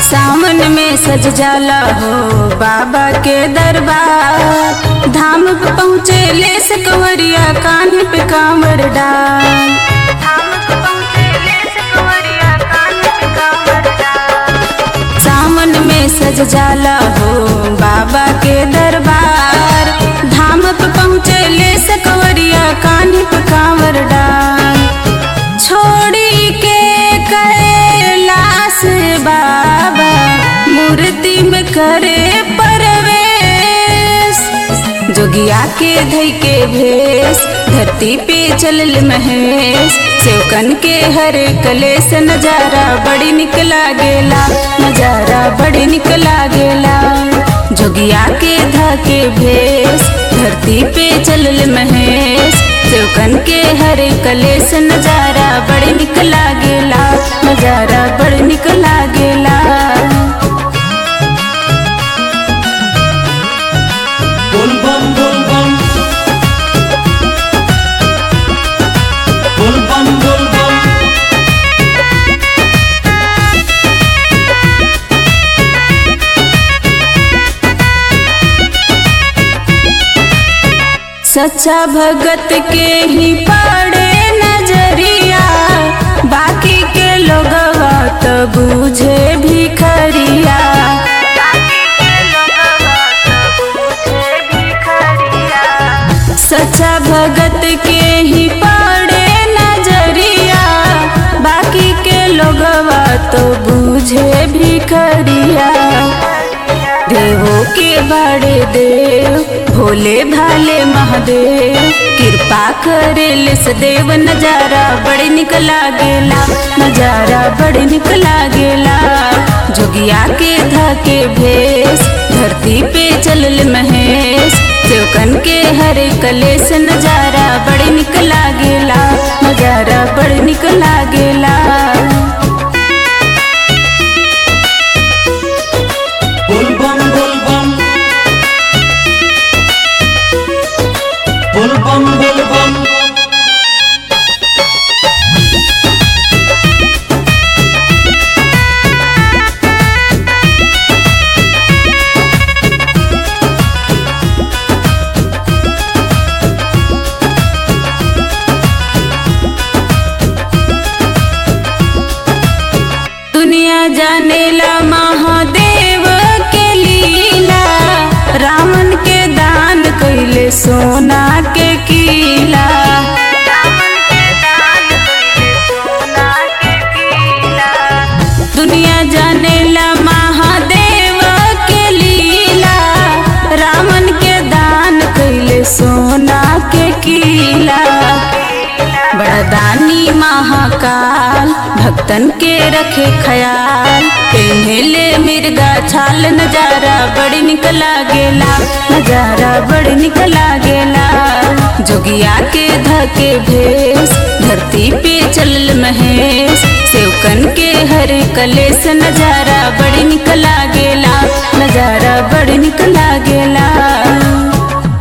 सावन में सज जाला हो बाबा के दरबार धाम पे पहुँचे ले सकवरिया कान्हे पे कांवर डाल धाम पे पहुँचे ले सकवरिया कान्हे पे कांवर डाल सावन में सज जाला हो बाबा के दरबार धाम पे पहुँचे ले सकवरिया कान्हे पे कांवर डाल छोड़ी के कैलाश बाबा मूर्ति में करे परवेश जोगिया के धई के भेष धरती पे चलल महेश सेवकन के हर कलेस नजारा बड़ी निक लागेला नजारा बड़ी निक लागेला जोगिया के धा के भेष धरती पे चलल महेश सेवकन के हर कलेस नजारा बड़ी निक लागेला नजारा बड़ी निक लागेला बोल बम बोल बम बोल बम बोल बम सच्चा भगत के ही पड़े नजरिया बाकी के लोगवा तो बूझे भिखरिया सच्चा भगत के ही पड़े नजरिया बाकी के लोगवा तो बूझे भिखरिया देवों के बड़े देव भोले भाले महादेव कृपा करे लिस देव नजारा बड़ी निक लागेला नजारा बड़ी निक लागेला जोगिया के धके भेष धरती पे चलल महेश सेवकन के हर कलेस नजारा बड़ी निक लागेला नजारा बड़ी निक लागेला बोल बम बोल बम बोल बम बोल बम दुनिया जानेला महादेव के लीला रावण के दान कैले सोना के कीला दुनिया जानेला महादेव के लीला रावण के दान कैले सोना के कीला बड़दानी महाकाल भक्तन के रखे ख्याल पेन्हेले मिर्गा छाल नजारा बड़ी निक लागेला नजारा बड़ी निक लागेला जोगिया के धके भेष धरती पे चलल महेश सेवकन के हर कलेस नजारा बड़ी निक